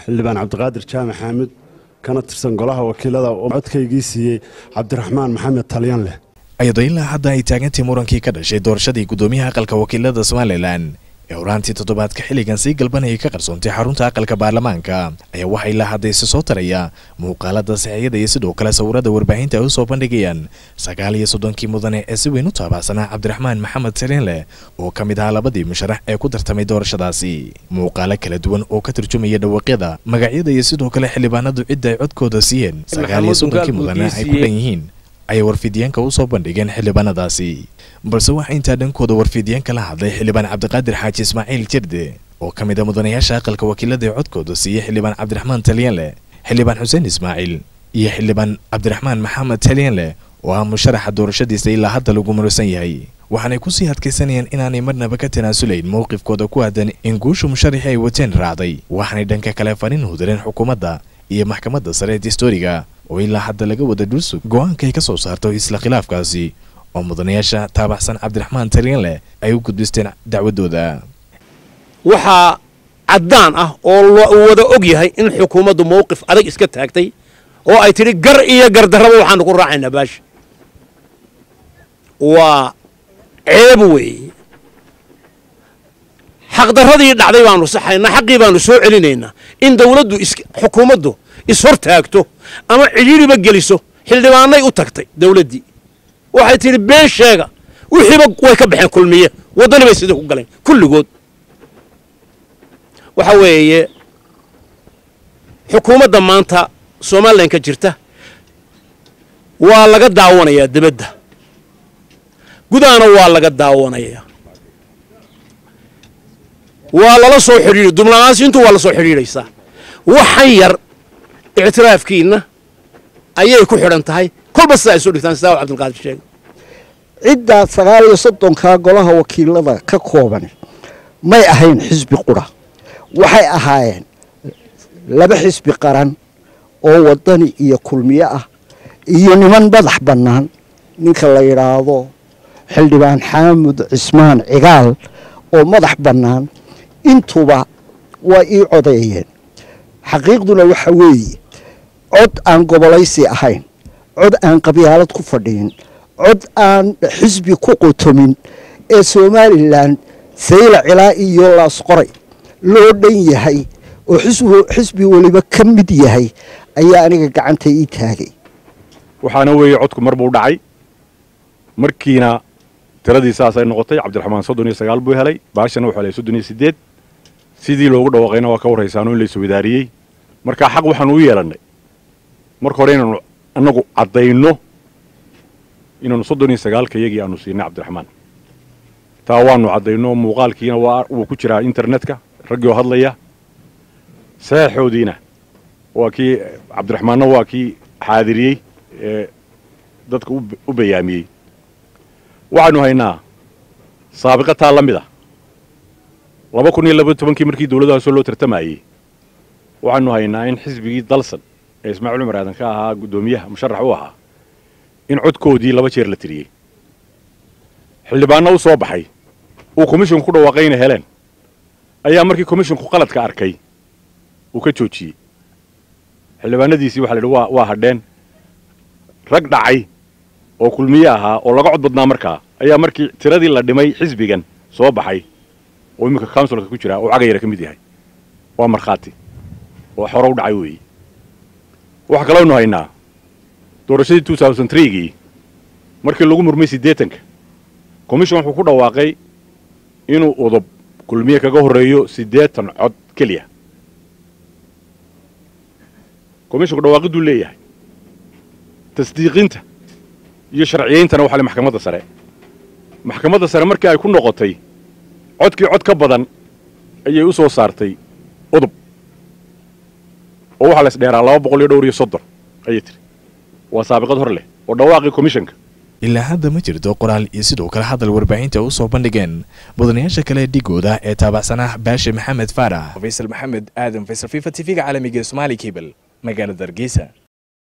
xildhibaan cabdiqaadir jaamac xaamud kana tirsan golaha wakiilada oo codkaygii siiyey cabdiraxmaan maxamed talyan leh iyadoo ilaa hadda ay taagantay murankii ka dhashay doorashadii guddoomiyaha aqalka wakiilada somalilan ee horaantii toddobaadka xilligan sii galbanayay ka qarsoontay xarunta aqalka baarlamaanka ayaa waxaa ilaa hadda isi soo taraya muuqaalada saxiyada iyo sidoo kale sawirada warbaahinta ay u soo bandhigayaan sagaal iyo soddonkii mudane ee si weyn u taabacsanaa cabdiraxmaan maxamed saliinleh oo ka mid ahaa labadii musharax ee ku tartamay doorashadaasi muuqaalo kala duwan oo ka turjumaya dhawaaqyada magacyada iyo sidoo kale xildhibaanadu cidda ay codkooda siiyeen sagaal iyo soddonkii mudane ay ku dhan yihiin ayay warfidyaenka u soo bandhigeen xildhibaanadaasi balse waxaa intaa dhankooda warfidyaenka la hadlay xildhibaan cabdiqaadir xaaji ismaaciil jirde oo ka mid a mudanayaasha aqalka wakiilada ee codkooda siiyey xildhibaan cabdiraxmaan talyanleh xildhibaan xuseen ismaaciil iyo xildhibaan cabdiraxmaan maxamed talyanleh oo ah musharaxa doorashadiisa ilaa hadda lagu murusan yahay waxaanay kusii adkaysanayeen inaanay marnaba ka tanaasulayn mowqifkooda ku aadan in guusha musharaxii ay wateen raacday waxaanay dhanka kale fariin hudireen xukuumadda iyo maxkamadda sare ee distooriga oo ilaa hadda laga wada dhulsug go-aanka ay ka soo saarto isla khilaafkaasi oo mudanayaasha taabacsan cabdiraxmaan talyanleh ay u gudbisteen dacwadooda waxaa caddaan ah oo uu wada og yahay in xukuumaddu mowqif adag iska taagtay oo ay tidhi gar iyo gardarraba waxaanu ku raacaynaa baasha waa ceeb weeye xaqdarradii dhacday baanu saxaynaa xaqii baanu soo celinaynaa in dawladdu xukuumaddu ishor taagto ama cidhiiriba geliso xildhibaanay u tagtay dawladdii waxay tidhi been sheega wixiiba way ka baxeen kulmiye waddani bay sida ku galeen kulligood waxa weeye xukuumadda maanta somalilan ka jirta waa laga daawanayaa dibadda gudahana waa laga daawanayaa waa lala soo xidhiidhi dubnamaansiintu waa la soo xidhiidhaysaa waxan yar ictiraafkiinna ayay ku xidhan tahay kolba sida ay soo dhigtaan sidaa u cabdilqaadir sheegay ciddaa sagaal iyo soddonkaa golaha wakiilada ka kooban may ahayn xisbi qura waxay ahaayeen laba xisbi qaran oo waddani iyo kulmiye ah iyo niman madax bannaan ninka la yidhaahdo xildhibaan xaamud cismaan cigaal oo madax bannaan intuba waa ii codeeyeen xaqiiqduna waxa weeye cod aan gobolaysi ahayn cod aan qabyaalad ku fadhiyin cod aan xisbi ku qutumin ee somalilan sayla cilaa iyo laasqoray loo dhan yahay oo xisbi weliba ka mid yahay ayaa aniga gacanta ii taagay waxaana weeye codku mar buu dhacay markiina tiradii saasay noqotay cabdiraxmaan soddon iyo sagaal buu helay baashana wuxuu helay soddon iyo siddeed sidii loogu dhawaaqayna waa ka warraysaano in la iswadaariyey markaa xaq waxaanu u yeelannay marka hore inaanu annagu caddayno inaanu soddon iyo sagaalka iyagii aanu siinay cabdiraxmaan taa waanu caddayno muuqaalkiina waa wuu ku jiraa internetka raggii oo hadlaya saxeixoodiina waa kii cabdiraxmaanna waa kii xaadiriyey ee dadka u bayaamiyey waxaanu haynaa saabiqa taa la mid a laba kun iyo laba tobankii markii dawladdaasoo loo tartamayey waxaanu haynaa in xisbigii dalsan ee ismaaciil cumar aadan ka ahaa guddoomiyaha musharax u ahaa in codkoodii laba jeer la tiriyey xildhibaanno u soo baxay uu komishinku ku dhawaaqayna heleen ayaa markii komishinku qaladka arkay uu ka joojiyey xildhibaanadiisii waxa la yidhi waa waa hadheen rag dhacay oo kulmiye ahaa oo laga cod badnaa markaa ayaa markii tiradii la dhimay xisbigan soo baxay oo iminka counsilka ku jira oo cagayara ka mid yahay waa markhaati oo xore u dhacay weeye waxaa kaloonu haynaa doorashadii two thousand threegii markii lagu murmay siddeetanka commission wuxuu ku dhawaaqay inuu udub kulmiye kaga horreeyo siddeetan cod keliya commissionku dhawaaqiduu leeyahay tasdiiqinta iyo sharciyayntana waxaa le maxkamadda sare maxkamadda sare markii ay ku noqotay codkii cod ka badan ayay u soo saartay udub oo waxaa la isdheeraa laba boqol iyo dhowr iyo soddon ayay tiri waa saabiqad hor leh oo dhawaaqii commissionka ilaa hadda ma jirto qoraal iyo sidoo kale hadal warbaahinta u soo bandhigeen mudanayaasha kale dhigooda ee taabacsanaa baashe maxamed faarax faysal maxamed aadan faysal fifa t v-ga caalamiga ee somaali cable magaalada hargeysa